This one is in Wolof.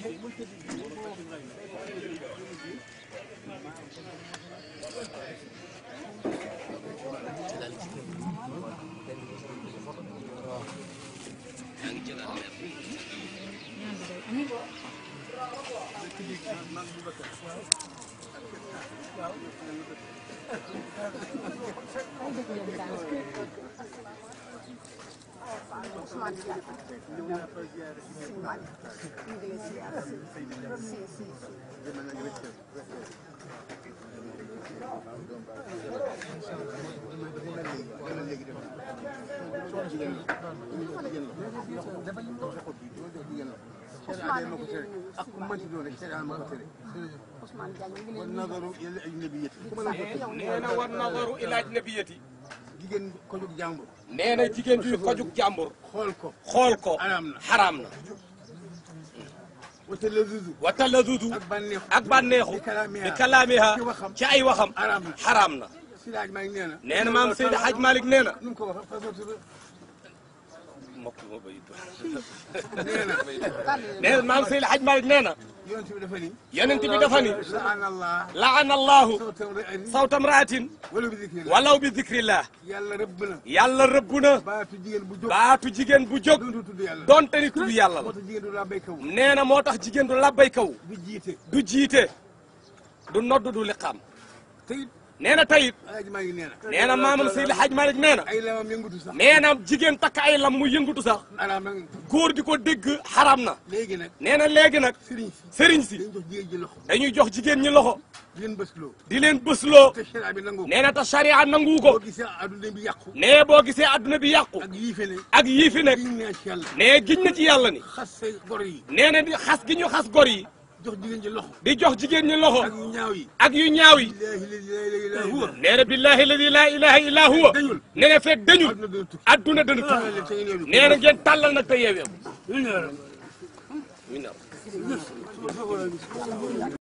ak ku mënti doon rek sharia ma ko tere wa nadaru ila ajnabiyati ku mën a ko tere nee na war nadaru ila ajnabiyati jigéen ko jóg jàmbur nee na jigéen juy kojug jàmbur xool ko xool ko Xaraam na. xaraam na wata la dudu wa taladudu ak bànneexu ak bànneexu bi kalaamiha bi kalaamiha ci waxam ci ay waxam Xaraam na. xaraam na sidaaj maa ngi nee na nee na maam Seydi Hadj Malick nee na nu mu ko wax fasatu mbokk ma bay nee na nee na maam Seydi Hadj Malick nee na yonent bi dafa ni yonent bi dafa ni laana allah laana allahu sawtam ra'ani sawta mraatin wala bi zikri la walaw bi zikrillah yàlla rëbb na yàlla rëbb na baatu jigéen bu jóg baatu jigéen bu jóg doontu tudd yàlla donte ni tudd yàlla la moo tax jigéen du la béykaw nee na moo tax jigéen du labbay kaw du jiite du jiite du nodd du liqaam te it nee na tayit alaaji maa ngi nee na nee na maamam Seydi Hadj Malick nee na ay lamam yëngatu sax nee na jigéen takk ay lam mu yëngatu sax araam nag góor di ko dégg xaram na léegi nag nee na léegi nag sëriñ si sëriñ si dañ jox jigéen ji loxo dañuy jox jigéen ñi loxo di leen bësloo di leen bësloo te sharia bi nangu ko nee na te charia nangu ko boo gisee adduna bi yàqu nee boo gisee adduna bi yàqu ak yii fi ne ak yii fi nekk giñ naa ci yàlla nee giñ na ci yàlla ni xas say gor yi nee na di xas gi ñu xas gor yi jox jigéen ji loxo di jox jigéen ñi loxo ak yu ñaaw yi ak yu ñaaw yi laahi la ilaha illa huwa nee na billahi alladi laa ilaha illa huwa dañul nee na fekk dañul adduna dana tukki adduna dana tukki leen te ngeen nee na ngeen tàllal nag te yeewee ko